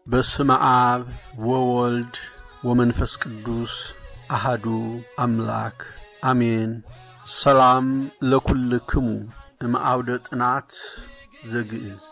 በስመ አብ ወወልድ ወመንፈስ ቅዱስ አሃዱ አምላክ አሜን። ሰላም ለኩልክሙ እምአውደ ጥናት ዘግእዝ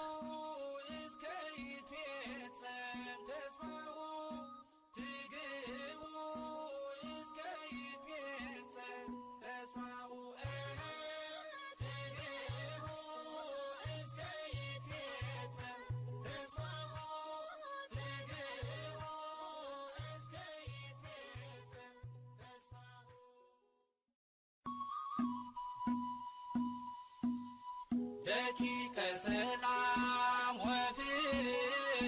ደቂቀ ሰላም ወፍቅር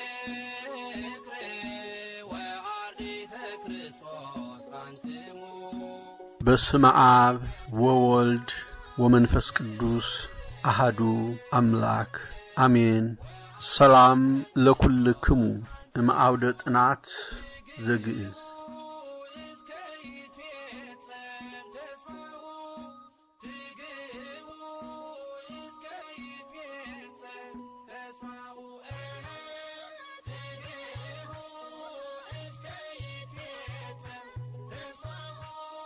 ወአርዲተ ክርስቶስ አንትሙ በስመ አብ ወወልድ ወመንፈስ ቅዱስ አሃዱ አምላክ አሜን። ሰላም ለኩልክሙ እምአውደ ጥናት ዘግእዝ እስከ ይትፌጸም ተስፋሁ ትግህቡ እስከ ይትፌጸም ተስፋሁ ትግህቡ እስከ ይትፌጸም ተስፋሁ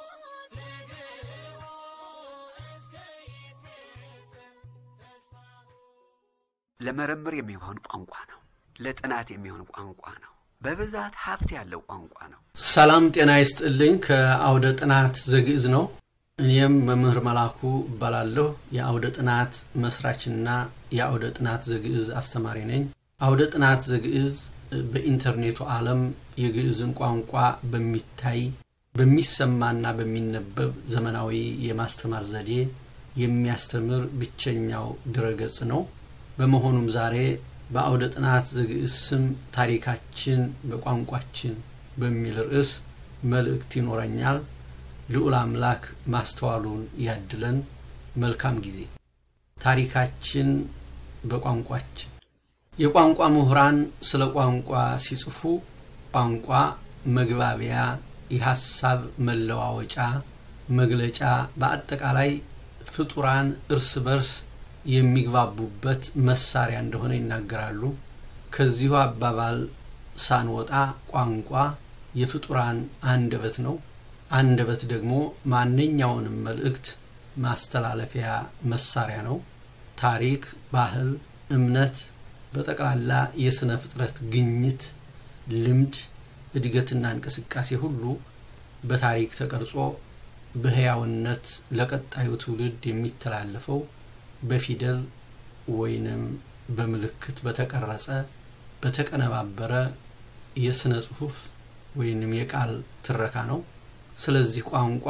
ትግህቡ እስከ ይትፌጸም ተስፋሁ ለምርምር የሚሆን ቋንቋ ነው። ለጥናት የሚሆን ቋንቋ ነው። በብዛት ሀብት ያለው ቋንቋ ነው። ሰላም ጤና ይስጥልኝ። ከአውደ ጥናት ዘግእዝ ነው። እኔም መምህር መላኩ እባላለሁ። የአውደ ጥናት መስራችና የአውደ ጥናት ዘግእዝ አስተማሪ ነኝ። አውደ ጥናት ዘግእዝ በኢንተርኔቱ ዓለም የግዕዝን ቋንቋ በሚታይ በሚሰማና በሚነበብ ዘመናዊ የማስተማር ዘዴ የሚያስተምር ብቸኛው ድረገጽ ነው። በመሆኑም ዛሬ በአውደ ጥናት ዘግእዝ ስም ታሪካችን በቋንቋችን በሚል ርዕስ መልእክት ይኖረኛል። ልዑል አምላክ ማስተዋሉን ያድለን። መልካም ጊዜ። ታሪካችን በቋንቋችን የቋንቋ ምሁራን ስለ ቋንቋ ሲጽፉ ቋንቋ መግባቢያ፣ የሐሳብ መለዋወጫ፣ መግለጫ፣ በአጠቃላይ ፍጡራን እርስ በርስ የሚግባቡበት መሳሪያ እንደሆነ ይናገራሉ። ከዚሁ አባባል ሳንወጣ ቋንቋ የፍጡራን አንደበት ነው። አንደበት ደግሞ ማንኛውንም መልእክት ማስተላለፊያ መሳሪያ ነው። ታሪክ፣ ባህል፣ እምነት፣ በጠቅላላ የሥነ ፍጥረት ግኝት፣ ልምድ፣ እድገትና እንቅስቃሴ ሁሉ በታሪክ ተቀርጾ በሕያውነት ለቀጣዩ ትውልድ የሚተላለፈው በፊደል ወይንም በምልክት በተቀረጸ በተቀነባበረ የሥነ ጽሑፍ ወይንም የቃል ትረካ ነው። ስለዚህ ቋንቋ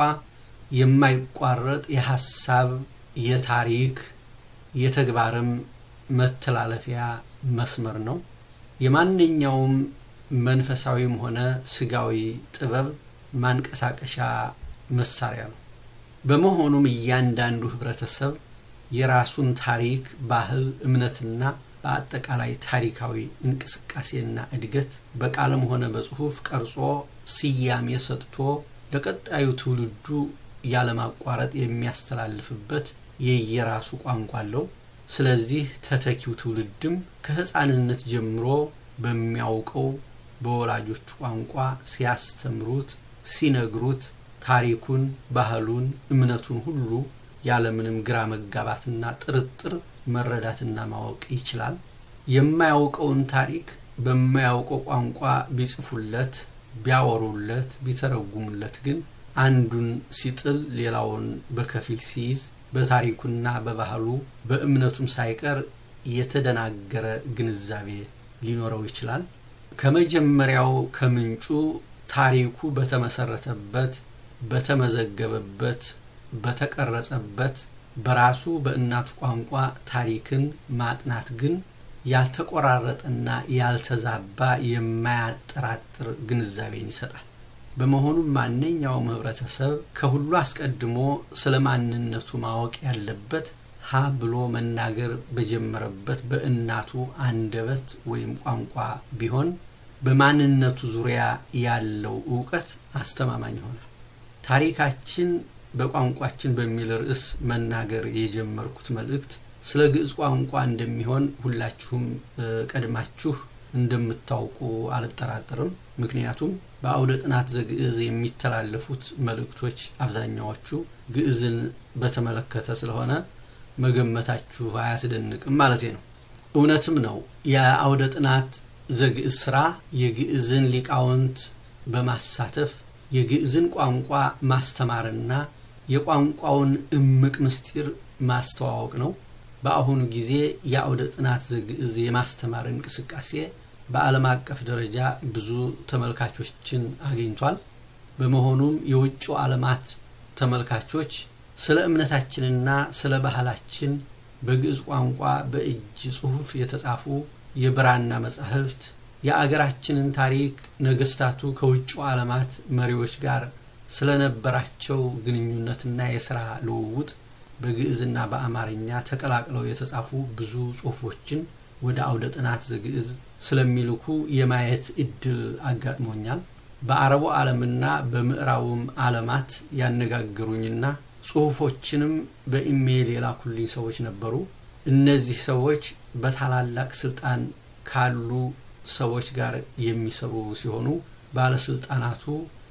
የማይቋረጥ የሐሳብ፣ የታሪክ፣ የተግባርም መተላለፊያ መስመር ነው። የማንኛውም መንፈሳዊም ሆነ ስጋዊ ጥበብ ማንቀሳቀሻ መሳሪያ ነው። በመሆኑም እያንዳንዱ ህብረተሰብ የራሱን ታሪክ፣ ባህል፣ እምነትና በአጠቃላይ ታሪካዊ እንቅስቃሴና እድገት በቃልም ሆነ በጽሑፍ ቀርጾ ስያሜ ሰጥቶ ለቀጣዩ ትውልዱ ያለማቋረጥ የሚያስተላልፍበት የየራሱ ቋንቋ አለው። ስለዚህ ተተኪው ትውልድም ከሕፃንነት ጀምሮ በሚያውቀው በወላጆቹ ቋንቋ ሲያስተምሩት፣ ሲነግሩት ታሪኩን፣ ባህሉን፣ እምነቱን ሁሉ ያለምንም ግራ መጋባትና ጥርጥር መረዳትና ማወቅ ይችላል። የማያውቀውን ታሪክ በማያውቀው ቋንቋ ቢጽፉለት፣ ቢያወሩለት፣ ቢተረጉሙለት ግን አንዱን ሲጥል ሌላውን በከፊል ሲይዝ በታሪኩና በባህሉ በእምነቱም ሳይቀር የተደናገረ ግንዛቤ ሊኖረው ይችላል። ከመጀመሪያው ከምንጩ ታሪኩ በተመሰረተበት በተመዘገበበት በተቀረጸበት በራሱ በእናቱ ቋንቋ ታሪክን ማጥናት ግን ያልተቆራረጠና ያልተዛባ የማያጠራጥር ግንዛቤን ይሰጣል። በመሆኑም ማንኛውም ህብረተሰብ ከሁሉ አስቀድሞ ስለ ማንነቱ ማወቅ ያለበት ሀ ብሎ መናገር በጀመረበት በእናቱ አንደበት ወይም ቋንቋ ቢሆን በማንነቱ ዙሪያ ያለው እውቀት አስተማማኝ ይሆናል። ታሪካችን በቋንቋችን በሚል ርዕስ መናገር የጀመርኩት መልእክት ስለ ግዕዝ ቋንቋ እንደሚሆን ሁላችሁም ቀድማችሁ እንደምታውቁ አልጠራጠርም። ምክንያቱም በአውደ ጥናት ዘግዕዝ የሚተላለፉት መልእክቶች አብዛኛዎቹ ግዕዝን በተመለከተ ስለሆነ መገመታችሁ አያስደንቅም ማለቴ ነው። እውነትም ነው። የአውደ ጥናት ዘግዕዝ ስራ የግዕዝን ሊቃውንት በማሳተፍ የግዕዝን ቋንቋ ማስተማርና የቋንቋውን እምቅ ምስጢር ማስተዋወቅ ነው። በአሁኑ ጊዜ የአውደ ጥናት ዘግዕዝ የማስተማር እንቅስቃሴ በዓለም አቀፍ ደረጃ ብዙ ተመልካቾችን አግኝቷል። በመሆኑም የውጭ ዓለማት ተመልካቾች ስለ እምነታችንና ስለ ባህላችን በግዕዝ ቋንቋ በእጅ ጽሑፍ የተጻፉ የብራና መጻሕፍት የአገራችንን ታሪክ ነገስታቱ ከውጭ ዓለማት መሪዎች ጋር ስለነበራቸው ግንኙነትና የሥራ ልውውጥ በግዕዝና በአማርኛ ተቀላቅለው የተጻፉ ብዙ ጽሑፎችን ወደ አውደ ጥናት ዘግዕዝ ስለሚልኩ የማየት እድል አጋጥሞኛል። በአረቡ ዓለምና በምዕራቡም ዓለማት ያነጋገሩኝና ጽሑፎችንም በኢሜይል የላኩልኝ ሰዎች ነበሩ። እነዚህ ሰዎች በታላላቅ ስልጣን ካሉ ሰዎች ጋር የሚሰሩ ሲሆኑ ባለስልጣናቱ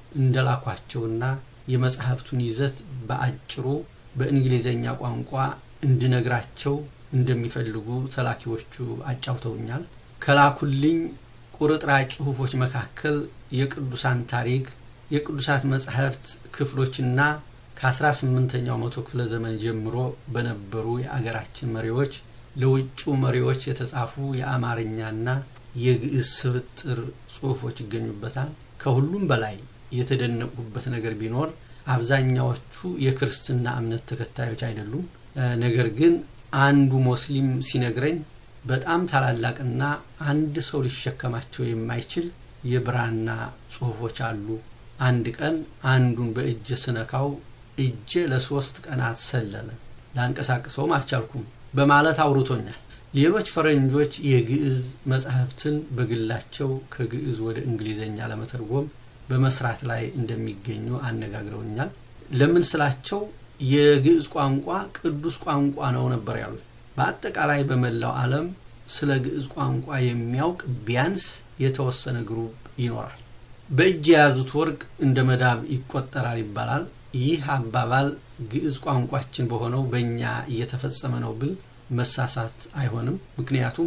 እንደላኳቸውና የመጽሐፍቱን ይዘት በአጭሩ በእንግሊዘኛ ቋንቋ እንድነግራቸው እንደሚፈልጉ ተላኪዎቹ አጫውተውኛል። ከላኩልኝ ቁርጥራጭ ጽሑፎች መካከል የቅዱሳን ታሪክ፣ የቅዱሳት መጻሕፍት ክፍሎችና ከ18ኛው መቶ ክፍለ ዘመን ጀምሮ በነበሩ የአገራችን መሪዎች ለውጩ መሪዎች የተጻፉ የአማርኛና የግዕዝ ስብጥር ጽሑፎች ይገኙበታል። ከሁሉም በላይ የተደነቁበት ነገር ቢኖር አብዛኛዎቹ የክርስትና እምነት ተከታዮች አይደሉም። ነገር ግን አንዱ ሙስሊም ሲነግረኝ በጣም ታላላቅና አንድ ሰው ሊሸከማቸው የማይችል የብራና ጽሑፎች አሉ። አንድ ቀን አንዱን በእጀ ስነካው እጄ ለሶስት ቀናት ሰለለ፣ ላንቀሳቅሰውም አልቻልኩም በማለት አውርቶኛል። ሌሎች ፈረንጆች የግዕዝ መጻሕፍትን በግላቸው ከግዕዝ ወደ እንግሊዘኛ ለመተርጎም በመስራት ላይ እንደሚገኙ አነጋግረውኛል። ለምን ስላቸው የግዕዝ ቋንቋ ቅዱስ ቋንቋ ነው ነበር ያሉት። በአጠቃላይ በመላው ዓለም ስለ ግዕዝ ቋንቋ የሚያውቅ ቢያንስ የተወሰነ ግሩፕ ይኖራል። በእጅ የያዙት ወርቅ እንደ መዳብ ይቆጠራል ይባላል። ይህ አባባል ግዕዝ ቋንቋችን በሆነው በእኛ እየተፈጸመ ነው ብል መሳሳት አይሆንም። ምክንያቱም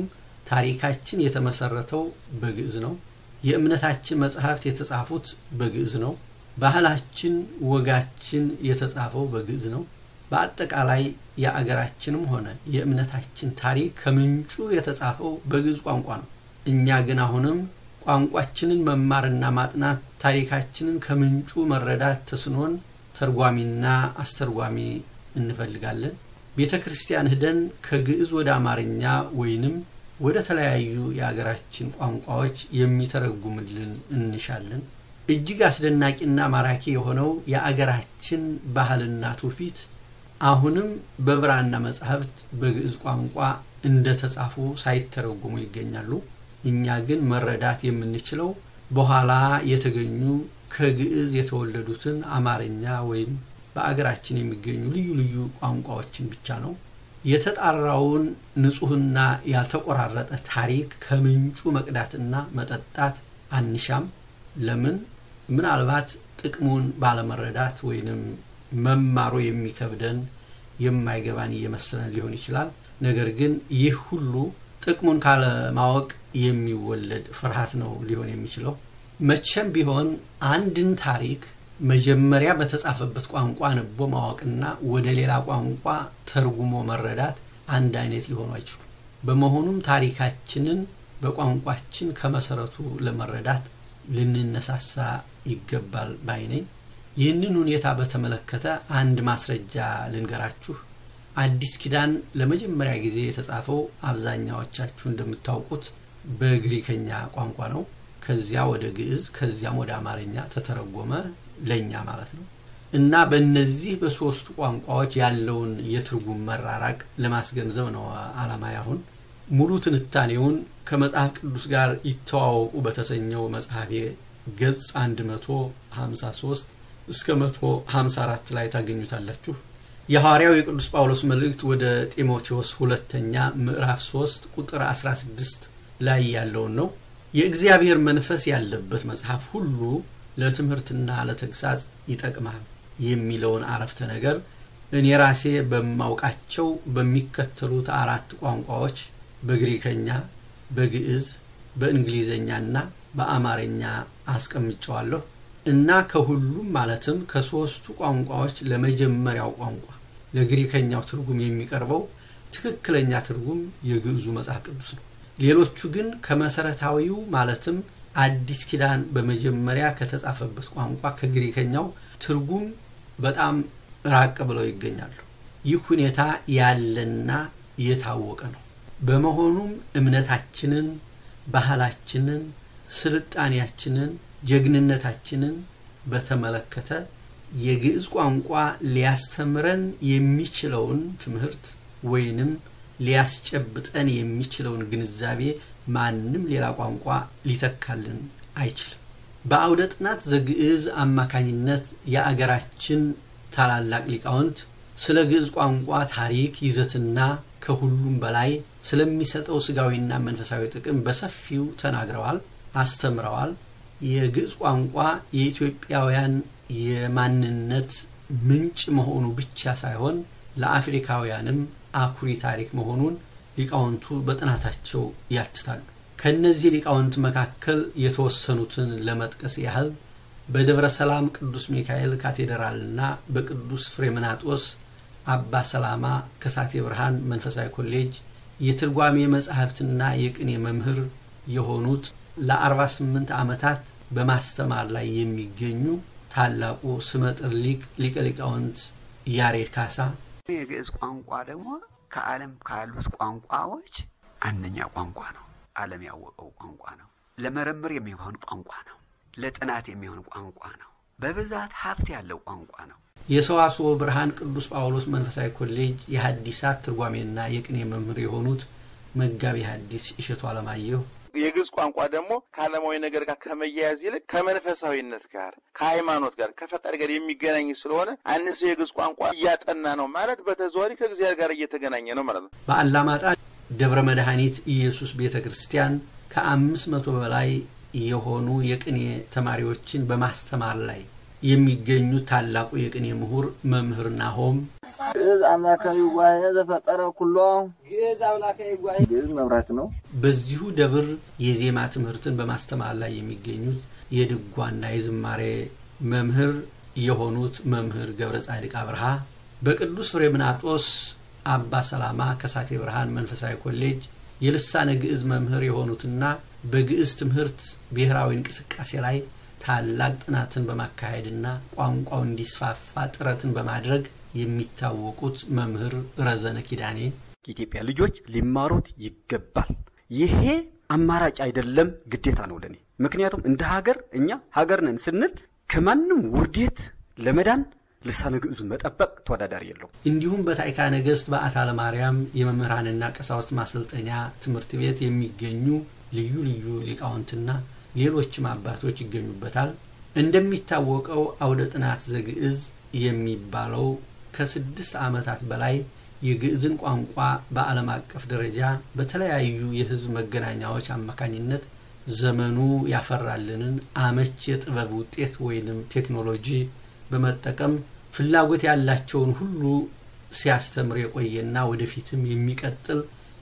ታሪካችን የተመሰረተው በግዕዝ ነው። የእምነታችን መጽሐፍት የተጻፉት በግዕዝ ነው። ባህላችን፣ ወጋችን የተጻፈው በግዕዝ ነው። በአጠቃላይ የአገራችንም ሆነ የእምነታችን ታሪክ ከምንጩ የተጻፈው በግዕዝ ቋንቋ ነው። እኛ ግን አሁንም ቋንቋችንን መማርና ማጥናት፣ ታሪካችንን ከምንጩ መረዳት ተስኖን ተርጓሚና አስተርጓሚ እንፈልጋለን። ቤተ ክርስቲያን ሂደን ከግዕዝ ወደ አማርኛ ወይንም ወደ ተለያዩ የአገራችን ቋንቋዎች የሚተረጉምልን እንሻለን። እጅግ አስደናቂና ማራኪ የሆነው የአገራችን ባህልና ትውፊት አሁንም በብራና መጻሕፍት በግዕዝ ቋንቋ እንደተጻፉ ሳይተረጉሙ ይገኛሉ። እኛ ግን መረዳት የምንችለው በኋላ የተገኙ ከግዕዝ የተወለዱትን አማርኛ ወይም በአገራችን የሚገኙ ልዩ ልዩ ቋንቋዎችን ብቻ ነው። የተጣራውን ንጹሕና ያልተቆራረጠ ታሪክ ከምንጩ መቅዳትና መጠጣት አንሻም። ለምን? ምናልባት ጥቅሙን ባለመረዳት ወይንም መማሩ የሚከብደን የማይገባን እየመሰለን ሊሆን ይችላል። ነገር ግን ይህ ሁሉ ጥቅሙን ካለማወቅ የሚወለድ ፍርሃት ነው ሊሆን የሚችለው። መቼም ቢሆን አንድን ታሪክ መጀመሪያ በተጻፈበት ቋንቋ አንቦ ማወቅና ወደ ሌላ ቋንቋ ተርጉሞ መረዳት አንድ አይነት ሊሆኑ አይችሉም። በመሆኑም ታሪካችንን በቋንቋችን ከመሰረቱ ለመረዳት ልንነሳሳ ይገባል ባይ ነኝ። ይህንን ሁኔታ በተመለከተ አንድ ማስረጃ ልንገራችሁ። አዲስ ኪዳን ለመጀመሪያ ጊዜ የተጻፈው አብዛኛዎቻችሁ እንደምታውቁት በግሪከኛ ቋንቋ ነው። ከዚያ ወደ ግዕዝ ከዚያም ወደ አማርኛ ተተረጎመ ለኛ ማለት ነው። እና በእነዚህ በሶስቱ ቋንቋዎች ያለውን የትርጉም መራራቅ ለማስገንዘብ ነው አላማ ያሁን ሙሉ ትንታኔውን ከመጽሐፍ ቅዱስ ጋር ይተዋወቁ በተሰኘው መጽሐፌ ገጽ 153 እስከ 154 ላይ ታገኙታላችሁ። የሐዋርያው የቅዱስ ጳውሎስ መልእክት ወደ ጢሞቴዎስ ሁለተኛ ምዕራፍ 3 ቁጥር 16 ላይ ያለውን ነው። የእግዚአብሔር መንፈስ ያለበት መጽሐፍ ሁሉ ለትምህርትና ለተግሳጽ ይጠቅማል የሚለውን አረፍተ ነገር እኔ ራሴ በማውቃቸው በሚከተሉት አራት ቋንቋዎች በግሪከኛ፣ በግዕዝ፣ በእንግሊዘኛና በአማርኛ አስቀምጨዋለሁ እና ከሁሉም ማለትም ከሶስቱ ቋንቋዎች ለመጀመሪያው ቋንቋ ለግሪከኛው ትርጉም የሚቀርበው ትክክለኛ ትርጉም የግዕዙ መጽሐፍ ቅዱስ ነው። ሌሎቹ ግን ከመሰረታዊው ማለትም አዲስ ኪዳን በመጀመሪያ ከተጻፈበት ቋንቋ ከግሪከኛው ትርጉም በጣም ራቅ ብለው ይገኛሉ። ይህ ሁኔታ ያለና የታወቀ ነው። በመሆኑም እምነታችንን፣ ባህላችንን፣ ስልጣኔያችንን፣ ጀግንነታችንን በተመለከተ የግዕዝ ቋንቋ ሊያስተምረን የሚችለውን ትምህርት ወይንም ሊያስጨብጠን የሚችለውን ግንዛቤ ማንም ሌላ ቋንቋ ሊተካልን አይችልም። በአውደ ጥናት ዘግዕዝ አማካኝነት የአገራችን ታላላቅ ሊቃውንት ስለ ግዕዝ ቋንቋ ታሪክ ይዘትና ከሁሉም በላይ ስለሚሰጠው ስጋዊና መንፈሳዊ ጥቅም በሰፊው ተናግረዋል፣ አስተምረዋል። የግዕዝ ቋንቋ የኢትዮጵያውያን የማንነት ምንጭ መሆኑ ብቻ ሳይሆን ለአፍሪካውያንም አኩሪ ታሪክ መሆኑን ሊቃውንቱ በጥናታቸው ያትታሉ። ከእነዚህ ሊቃውንት መካከል የተወሰኑትን ለመጥቀስ ያህል በደብረ ሰላም ቅዱስ ሚካኤል ካቴድራልና በቅዱስ ፍሬምናጦስ አባ ሰላማ ከሳቴ ብርሃን መንፈሳዊ ኮሌጅ የትርጓሜ መጻሕፍትና የቅኔ መምህር የሆኑት ለ48 ዓመታት በማስተማር ላይ የሚገኙ ታላቁ ስመጥር ሊቅ ሊቀ ሊቃውንት ያሬድ ካሳ የግዕዝ ቋንቋ ደግሞ ከዓለም ካሉት ቋንቋዎች አንደኛ ቋንቋ ነው። ዓለም ያወቀው ቋንቋ ነው። ለምርምር የሚሆን ቋንቋ ነው። ለጥናት የሚሆን ቋንቋ ነው። በብዛት ሀብት ያለው ቋንቋ ነው። የሰዋስወ ብርሃን ቅዱስ ጳውሎስ መንፈሳዊ ኮሌጅ የሐዲሳት ትርጓሜና የቅኔ መምህር የሆኑት መጋቢ ሐዲስ እሸቱ አለማየሁ የግዕዝ ቋንቋ ደግሞ ከዓለማዊ ነገር ጋር ከመያያዝ ይልቅ ከመንፈሳዊነት ጋር ከሃይማኖት ጋር ከፈጣሪ ጋር የሚገናኝ ስለሆነ አንድ ሰው የግዕዝ ቋንቋ እያጠና ነው ማለት በተዘዋዋሪ ከእግዚአብሔር ጋር እየተገናኘ ነው ማለት ነው። በአላማጣ ደብረ መድኃኒት ኢየሱስ ቤተ ክርስቲያን ከአምስት መቶ በላይ የሆኑ የቅኔ ተማሪዎችን በማስተማር ላይ የሚገኙት ታላቁ የቅኔ ምሁር መምህር ናሆም ግዕዝ አምላካዊ ዋህነ ዘፈጠረ ኩሎ ግዕዝ መብራት ነው። በዚሁ ደብር የዜማ ትምህርትን በማስተማር ላይ የሚገኙት የድጓና የዝማሬ መምህር የሆኑት መምህር ገብረ ጻድቅ አብርሃ በቅዱስ ፍሬምናጦስ አባ ሰላማ ከሳቴ ብርሃን መንፈሳዊ ኮሌጅ የልሳነ ግዕዝ መምህር የሆኑትና በግዕዝ ትምህርት ብሔራዊ እንቅስቃሴ ላይ ታላቅ ጥናትን በማካሄድና ቋንቋው እንዲስፋፋ ጥረትን በማድረግ የሚታወቁት መምህር ረዘነ ኪዳኔ የኢትዮጵያ ልጆች ሊማሩት ይገባል። ይሄ አማራጭ አይደለም፣ ግዴታ ነው ለኔ። ምክንያቱም እንደ ሀገር እኛ ሀገር ነን ስንል ከማንም ውርዴት ለመዳን ልሳነ ግዕዙን መጠበቅ ተወዳዳሪ የለው። እንዲሁም በታዕካ ነገሥት በዓታ ለማርያም የመምህራንና ቀሳውስት ማሰልጠኛ ትምህርት ቤት የሚገኙ ልዩ ልዩ ሊቃውንትና ሌሎችም አባቶች ይገኙበታል። እንደሚታወቀው አውደ ጥናት ዘግዕዝ የሚባለው ከስድስት ዓመታት በላይ የግዕዝን ቋንቋ በዓለም አቀፍ ደረጃ በተለያዩ የሕዝብ መገናኛዎች አማካኝነት ዘመኑ ያፈራልንን አመች የጥበብ ውጤት ወይንም ቴክኖሎጂ በመጠቀም ፍላጎት ያላቸውን ሁሉ ሲያስተምር የቆየና ወደፊትም የሚቀጥል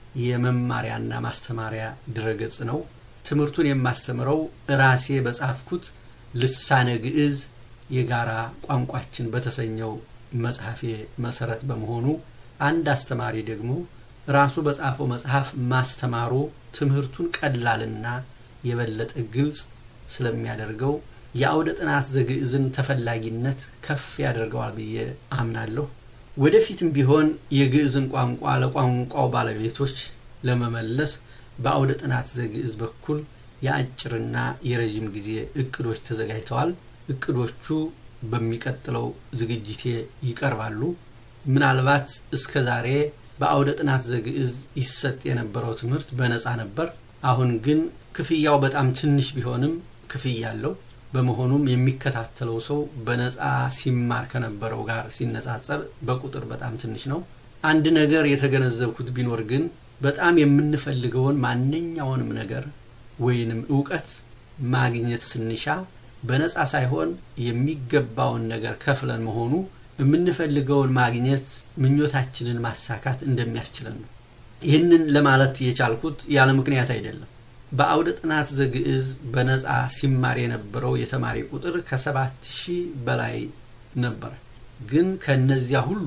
የመማሪያና ማስተማሪያ ድረገጽ ነው። ትምህርቱን የማስተምረው ራሴ በጻፍኩት ልሳነ ግዕዝ የጋራ ቋንቋችን በተሰኘው መጽሐፌ መሰረት በመሆኑ አንድ አስተማሪ ደግሞ ራሱ በጻፈው መጽሐፍ ማስተማሩ ትምህርቱን ቀላልና የበለጠ ግልጽ ስለሚያደርገው የአውደ ጥናት ዘግዕዝን ተፈላጊነት ከፍ ያደርገዋል ብዬ አምናለሁ። ወደፊትም ቢሆን የግዕዝን ቋንቋ ለቋንቋው ባለቤቶች ለመመለስ በአውደ ጥናት ዘግዕዝ በኩል የአጭርና የረዥም ጊዜ እቅዶች ተዘጋጅተዋል። እቅዶቹ በሚቀጥለው ዝግጅቴ ይቀርባሉ። ምናልባት እስከ ዛሬ በአውደ ጥናት ዘግዕዝ ይሰጥ የነበረው ትምህርት በነፃ ነበር። አሁን ግን ክፍያው በጣም ትንሽ ቢሆንም ክፍያ አለው። በመሆኑም የሚከታተለው ሰው በነፃ ሲማር ከነበረው ጋር ሲነጻጸር በቁጥር በጣም ትንሽ ነው። አንድ ነገር የተገነዘብኩት ቢኖር ግን በጣም የምንፈልገውን ማንኛውንም ነገር ወይንም እውቀት ማግኘት ስንሻ በነፃ ሳይሆን የሚገባውን ነገር ከፍለን መሆኑ የምንፈልገውን ማግኘት ምኞታችንን ማሳካት እንደሚያስችለን ነው። ይህንን ለማለት የቻልኩት ያለ ምክንያት አይደለም። በአውደ ጥናት ዘግዕዝ በነፃ ሲማር የነበረው የተማሪ ቁጥር ከሰባት ሺህ በላይ ነበረ። ግን ከነዚያ ሁሉ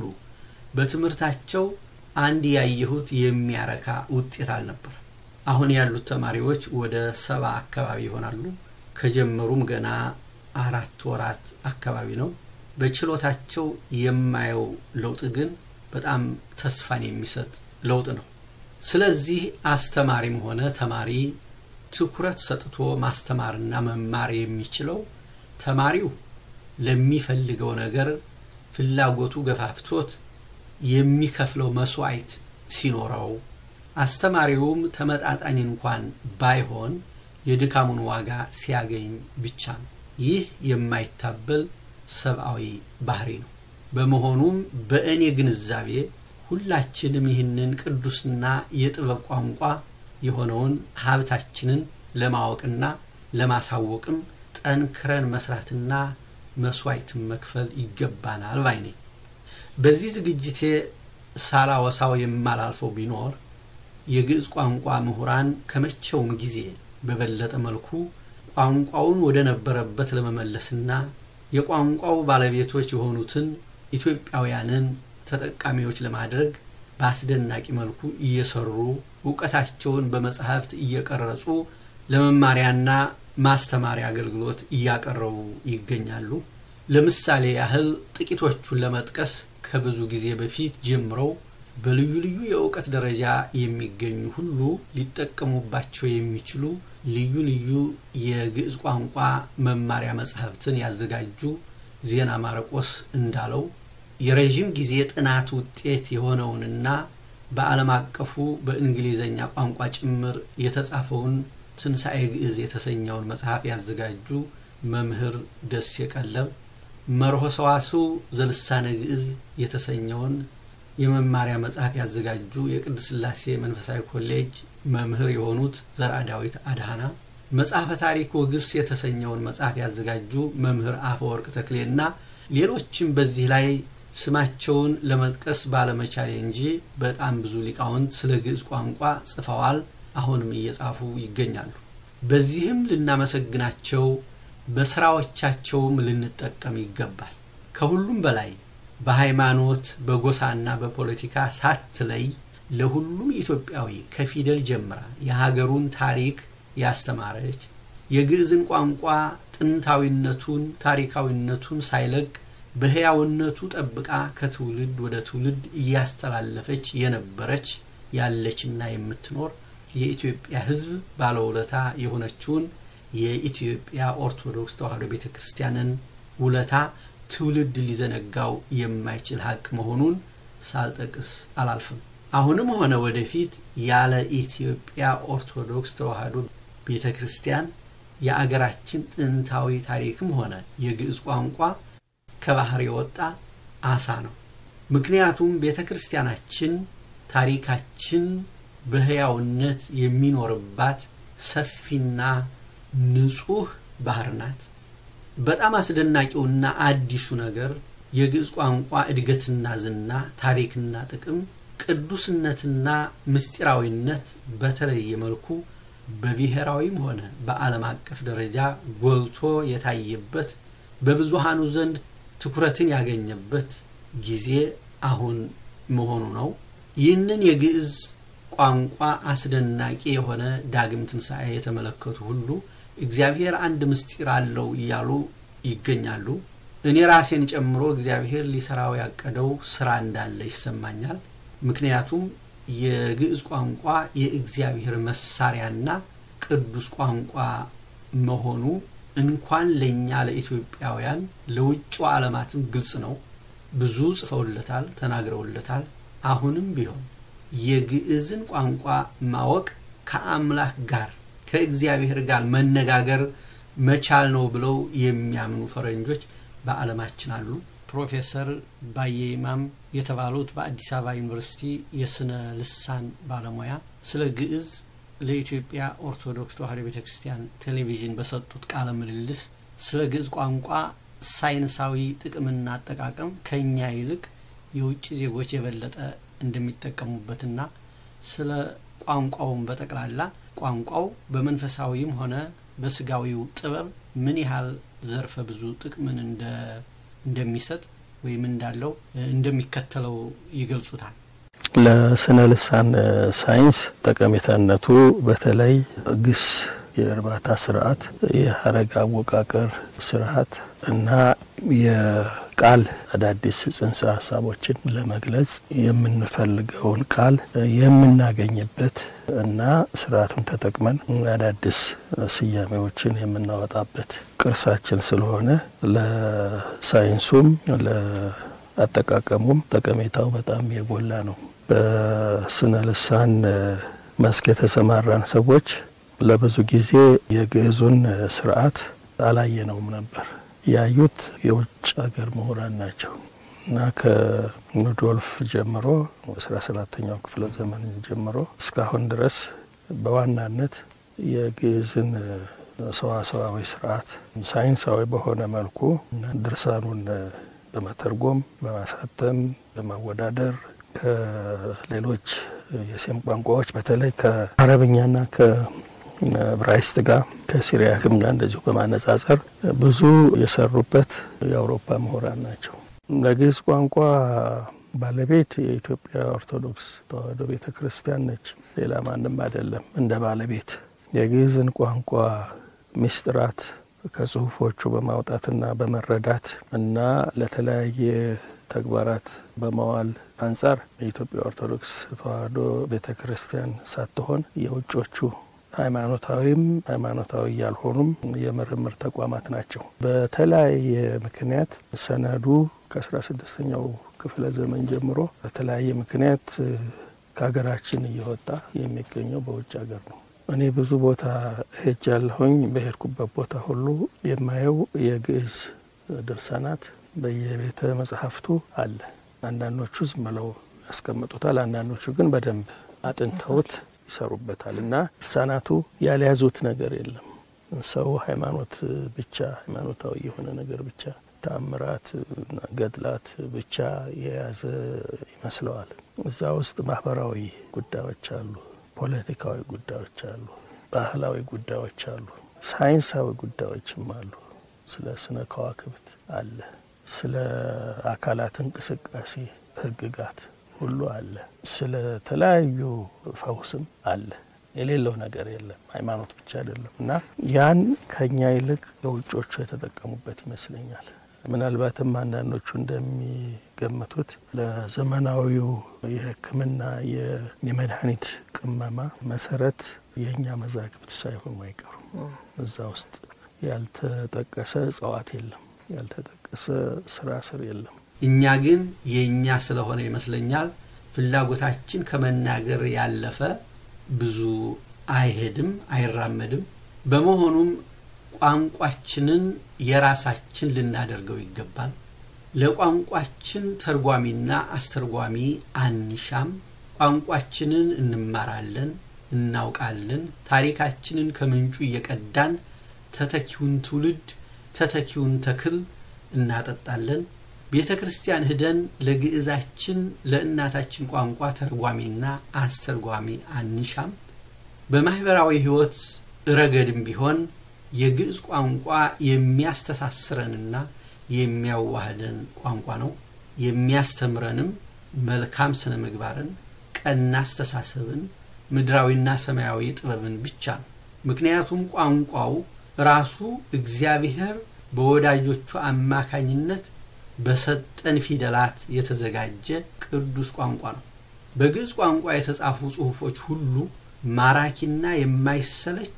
በትምህርታቸው አንድ ያየሁት የሚያረካ ውጤት አልነበረ። አሁን ያሉት ተማሪዎች ወደ ሰባ አካባቢ ይሆናሉ። ከጀመሩም ገና አራት ወራት አካባቢ ነው። በችሎታቸው የማየው ለውጥ ግን በጣም ተስፋን የሚሰጥ ለውጥ ነው። ስለዚህ አስተማሪም ሆነ ተማሪ ትኩረት ሰጥቶ ማስተማርና መማር የሚችለው ተማሪው ለሚፈልገው ነገር ፍላጎቱ ገፋፍቶት የሚከፍለው መስዋዕት ሲኖረው፣ አስተማሪውም ተመጣጣኝ እንኳን ባይሆን የድካሙን ዋጋ ሲያገኝ ብቻ ነው። ይህ የማይታበል ሰብአዊ ባህሪ ነው። በመሆኑም በእኔ ግንዛቤ ሁላችንም ይህንን ቅዱስና የጥበብ ቋንቋ የሆነውን ሀብታችንን ለማወቅና ለማሳወቅም ጠንክረን መስራትና መስዋዕትን መክፈል ይገባናል ባይ ነኝ። በዚህ ዝግጅቴ ሳላወሳው የማላልፈው ቢኖር የግዕዝ ቋንቋ ምሁራን ከመቼውም ጊዜ በበለጠ መልኩ ቋንቋውን ወደ ነበረበት ለመመለስና የቋንቋው ባለቤቶች የሆኑትን ኢትዮጵያውያንን ተጠቃሚዎች ለማድረግ በአስደናቂ መልኩ እየሰሩ እውቀታቸውን በመጽሐፍት እየቀረጹ ለመማሪያና ማስተማሪያ አገልግሎት እያቀረቡ ይገኛሉ። ለምሳሌ ያህል ጥቂቶቹን ለመጥቀስ ከብዙ ጊዜ በፊት ጀምረው በልዩ ልዩ የእውቀት ደረጃ የሚገኙ ሁሉ ሊጠቀሙባቸው የሚችሉ ልዩ ልዩ የግዕዝ ቋንቋ መማሪያ መጽሐፍትን ያዘጋጁ ዜና ማረቆስ እንዳለው የረዥም ጊዜ ጥናት ውጤት የሆነውንና በዓለም አቀፉ በእንግሊዘኛ ቋንቋ ጭምር የተጻፈውን ትንሣኤ ግዕዝ የተሰኘውን መጽሐፍ ያዘጋጁ መምህር ደስ የቀለብ መርሆ ሰዋስው ዘልሳነ ግዕዝ የተሰኘውን የመማሪያ መጽሐፍ ያዘጋጁ የቅድስት ሥላሴ መንፈሳዊ ኮሌጅ መምህር የሆኑት ዘርአ ዳዊት አድሃና መጽሐፈ ታሪክ ወግስ የተሰኘውን መጽሐፍ ያዘጋጁ መምህር አፈወርቅ ተክሌና ሌሎችም በዚህ ላይ ስማቸውን ለመጥቀስ ባለመቻሌ እንጂ በጣም ብዙ ሊቃውንት ስለ ግዕዝ ቋንቋ ጽፈዋል፣ አሁንም እየጻፉ ይገኛሉ። በዚህም ልናመሰግናቸው በስራዎቻቸውም ልንጠቀም ይገባል። ከሁሉም በላይ በሃይማኖት በጎሳና በፖለቲካ ሳትለይ ለሁሉም ኢትዮጵያዊ ከፊደል ጀምራ የሀገሩን ታሪክ ያስተማረች የግዕዝን ቋንቋ ጥንታዊነቱን ታሪካዊነቱን ሳይለቅ በሕያውነቱ ጠብቃ ከትውልድ ወደ ትውልድ እያስተላለፈች የነበረች ያለችና የምትኖር የኢትዮጵያ ሕዝብ ባለውለታ የሆነችውን የኢትዮጵያ ኦርቶዶክስ ተዋሕዶ ቤተ ክርስቲያንን ውለታ ትውልድ ሊዘነጋው የማይችል ሀቅ መሆኑን ሳልጠቅስ አላልፍም። አሁንም ሆነ ወደፊት ያለ ኢትዮጵያ ኦርቶዶክስ ተዋሕዶ ቤተ ክርስቲያን የአገራችን ጥንታዊ ታሪክም ሆነ የግዕዝ ቋንቋ ከባህር የወጣ አሳ ነው። ምክንያቱም ቤተ ክርስቲያናችን ታሪካችን በሕያውነት የሚኖርባት ሰፊና ንጹህ ባህር ናት። በጣም አስደናቂውና አዲሱ ነገር የግዕዝ ቋንቋ እድገትና ዝና፣ ታሪክና ጥቅም፣ ቅዱስነትና ምስጢራዊነት በተለየ መልኩ በብሔራዊም ሆነ በዓለም አቀፍ ደረጃ ጎልቶ የታየበት በብዙሃኑ ዘንድ ትኩረትን ያገኘበት ጊዜ አሁን መሆኑ ነው። ይህንን የግዕዝ ቋንቋ አስደናቂ የሆነ ዳግም ትንሣኤ የተመለከቱ ሁሉ እግዚአብሔር አንድ ምስጢር አለው እያሉ ይገኛሉ። እኔ ራሴን ጨምሮ እግዚአብሔር ሊሰራው ያቀደው ስራ እንዳለ ይሰማኛል። ምክንያቱም የግዕዝ ቋንቋ የእግዚአብሔር መሳሪያና ቅዱስ ቋንቋ መሆኑ እንኳን ለእኛ ለኢትዮጵያውያን ለውጭ ዓለማትም ግልጽ ነው። ብዙ ጽፈውለታል፣ ተናግረውለታል። አሁንም ቢሆን የግዕዝን ቋንቋ ማወቅ ከአምላክ ጋር ከእግዚአብሔር ጋር መነጋገር መቻል ነው ብለው የሚያምኑ ፈረንጆች በዓለማችን አሉ። ፕሮፌሰር ባየ ይማም የተባሉት በአዲስ አበባ ዩኒቨርሲቲ የስነ ልሳን ባለሙያ ስለ ግዕዝ ለኢትዮጵያ ኦርቶዶክስ ተዋሕዶ ቤተ ክርስቲያን ቴሌቪዥን በሰጡት ቃለ ምልልስ ስለ ግዕዝ ቋንቋ ሳይንሳዊ ጥቅምና አጠቃቀም ከኛ ይልቅ የውጭ ዜጎች የበለጠ እንደሚጠቀሙበትና ስለ ቋንቋውን በጠቅላላ ቋንቋው በመንፈሳዊም ሆነ በስጋዊው ጥበብ ምን ያህል ዘርፈ ብዙ ጥቅምን እንደሚሰጥ ወይም እንዳለው እንደሚከተለው ይገልጹታል። ለስነ ልሳን ሳይንስ ጠቀሜታነቱ በተለይ ግስ የእርባታ ስርዓት፣ የሀረግ አወቃቀር ስርዓት እና የቃል አዳዲስ ጽንሰ ሀሳቦችን ለመግለጽ የምንፈልገውን ቃል የምናገኝበት እና ስርዓቱን ተጠቅመን አዳዲስ ስያሜዎችን የምናወጣበት ቅርሳችን ስለሆነ ለሳይንሱም ለአጠቃቀሙም ጠቀሜታው በጣም የጎላ ነው። በስነ ልሳን መስክ የተሰማራን ሰዎች ለብዙ ጊዜ የግዕዙን ስርዓት አላየነውም ነበር። ያዩት የውጭ ሀገር ምሁራን ናቸው እና ከኑዶልፍ ጀምሮ አስራ ሰባተኛው ክፍለ ዘመን ጀምሮ እስካሁን ድረስ በዋናነት የግዕዝን ሰዋሰዋዊ ስርዓት ሳይንሳዊ በሆነ መልኩ ድርሳኑን በመተርጎም በማሳተም በማወዳደር ከሌሎች የሴም ቋንቋዎች በተለይ ከአረብኛና ከዕብራይስጥ ጋር ከሲሪያክም ጋር እንደዚሁ በማነጻጸር ብዙ የሰሩበት የአውሮፓ ምሁራን ናቸው። ለግዕዝ ቋንቋ ባለቤት የኢትዮጵያ ኦርቶዶክስ ተዋሕዶ ቤተ ክርስቲያን ነች። ሌላ ማንም አይደለም። እንደ ባለቤት የግዕዝን ቋንቋ ሚስጥራት ከጽሁፎቹ በማውጣትና በመረዳት እና ለተለያየ ተግባራት በመዋል አንጻር የኢትዮጵያ ኦርቶዶክስ ተዋሕዶ ቤተ ክርስቲያን ሳትሆን የውጮቹ ሃይማኖታዊም ሃይማኖታዊ ያልሆኑም የምርምር ተቋማት ናቸው። በተለያየ ምክንያት ሰነዱ ከአስራ ስድስተኛው ክፍለ ዘመን ጀምሮ በተለያየ ምክንያት ከሀገራችን እየወጣ የሚገኘው በውጭ ሀገር ነው። እኔ ብዙ ቦታ ሄጃለሁኝ። በሄድኩበት ቦታ ሁሉ የማየው የግዕዝ ድርሳናት በየቤተ መጽሐፍቱ አለ። አንዳንዶቹ ዝም ብለው ያስቀምጡታል፣ አንዳንዶቹ ግን በደንብ አጥንተውት ይሰሩበታል እና ድርሳናቱ ያልያዙት ነገር የለም። ሰው ሃይማኖት ብቻ ሃይማኖታዊ የሆነ ነገር ብቻ ተአምራት፣ ገድላት ብቻ የያዘ ይመስለዋል። እዛ ውስጥ ማህበራዊ ጉዳዮች አሉ፣ ፖለቲካዊ ጉዳዮች አሉ፣ ባህላዊ ጉዳዮች አሉ፣ ሳይንሳዊ ጉዳዮችም አሉ። ስለ ስነ ከዋክብት አለ፣ ስለ አካላት እንቅስቃሴ ህግጋት ሁሉ አለ። ስለ ተለያዩ ፈውስም አለ። የሌለው ነገር የለም። ሃይማኖት ብቻ አይደለም እና ያን ከኛ ይልቅ የውጮቹ የተጠቀሙበት ይመስለኛል። ምናልባትም አንዳንዶቹ እንደሚገምቱት ለዘመናዊው የሕክምና የመድኃኒት ቅመማ መሰረት የእኛ መዛግብት ሳይሆኑ አይቀሩም። እዛ ውስጥ ያልተጠቀሰ እጽዋት የለም፣ ያልተጠቀሰ ስራ ስር የለም። እኛ ግን የእኛ ስለሆነ ይመስለኛል ፍላጎታችን ከመናገር ያለፈ ብዙ አይሄድም፣ አይራመድም። በመሆኑም ቋንቋችንን የራሳችን ልናደርገው ይገባል። ለቋንቋችን ተርጓሚና አስተርጓሚ አንሻም። ቋንቋችንን እንማራለን፣ እናውቃለን። ታሪካችንን ከምንጩ እየቀዳን ተተኪውን ትውልድ ተተኪውን ተክል እናጠጣለን። ቤተ ክርስቲያን ሂደን ለግዕዛችን ለእናታችን ቋንቋ ተርጓሚና አስተርጓሚ አንሻም። በማህበራዊ ሕይወት ረገድም ቢሆን የግዕዝ ቋንቋ የሚያስተሳስረንና የሚያዋህደን ቋንቋ ነው። የሚያስተምረንም መልካም ስነ ምግባርን፣ ቀና አስተሳሰብን፣ ምድራዊና ሰማያዊ ጥበብን ብቻ ነው። ምክንያቱም ቋንቋው ራሱ እግዚአብሔር በወዳጆቹ አማካኝነት በሰጠን ፊደላት የተዘጋጀ ቅዱስ ቋንቋ ነው። በግዕዝ ቋንቋ የተጻፉ ጽሑፎች ሁሉ ማራኪና የማይሰለች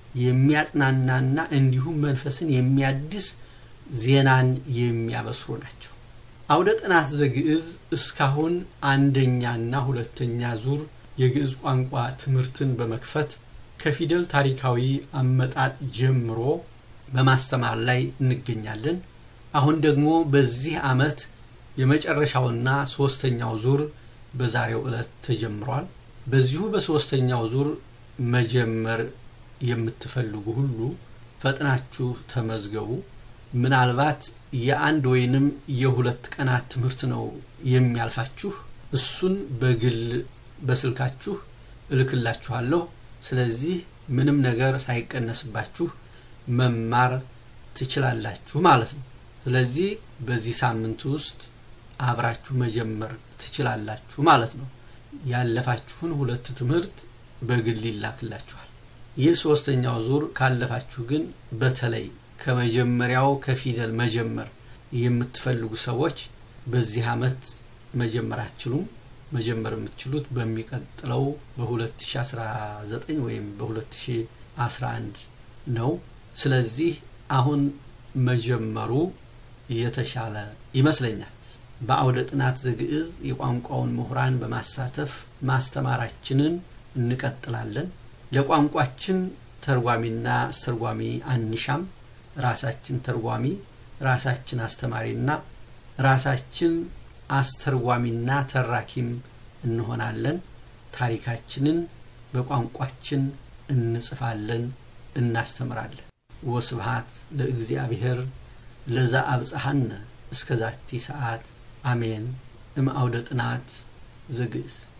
የሚያጽናናና እንዲሁም መንፈስን የሚያድስ ዜናን የሚያበስሩ ናቸው። አውደ ጥናት ዘግዕዝ እስካሁን አንደኛና ሁለተኛ ዙር የግዕዝ ቋንቋ ትምህርትን በመክፈት ከፊደል ታሪካዊ አመጣጥ ጀምሮ በማስተማር ላይ እንገኛለን። አሁን ደግሞ በዚህ ዓመት የመጨረሻውና ሶስተኛው ዙር በዛሬው ዕለት ተጀምሯል። በዚሁ በሶስተኛው ዙር መጀመር የምትፈልጉ ሁሉ ፈጥናችሁ ተመዝገቡ። ምናልባት የአንድ ወይንም የሁለት ቀናት ትምህርት ነው የሚያልፋችሁ። እሱን በግል በስልካችሁ እልክላችኋለሁ። ስለዚህ ምንም ነገር ሳይቀነስባችሁ መማር ትችላላችሁ ማለት ነው። ስለዚህ በዚህ ሳምንት ውስጥ አብራችሁ መጀመር ትችላላችሁ ማለት ነው። ያለፋችሁን ሁለት ትምህርት በግል ይላክላችኋል። ይህ ሶስተኛው ዙር ካለፋችሁ ግን በተለይ ከመጀመሪያው ከፊደል መጀመር የምትፈልጉ ሰዎች በዚህ ዓመት መጀመር አትችሉም። መጀመር የምትችሉት በሚቀጥለው በ2019 ወይም በ2011 ነው። ስለዚህ አሁን መጀመሩ የተሻለ ይመስለኛል። በአውደ ጥናት ዘግዕዝ የቋንቋውን ምሁራን በማሳተፍ ማስተማራችንን እንቀጥላለን። ለቋንቋችን ተርጓሚና አስተርጓሚ አንሻም። ራሳችን ተርጓሚ፣ ራሳችን አስተማሪና ራሳችን አስተርጓሚና ተራኪም እንሆናለን። ታሪካችንን በቋንቋችን እንጽፋለን፣ እናስተምራለን። ወስብሃት ለእግዚአብሔር ለዛ አብጽሐነ እስከ ዛቲ ሰዓት አሜን። እም አውደ ጥናት ዘግዕዝ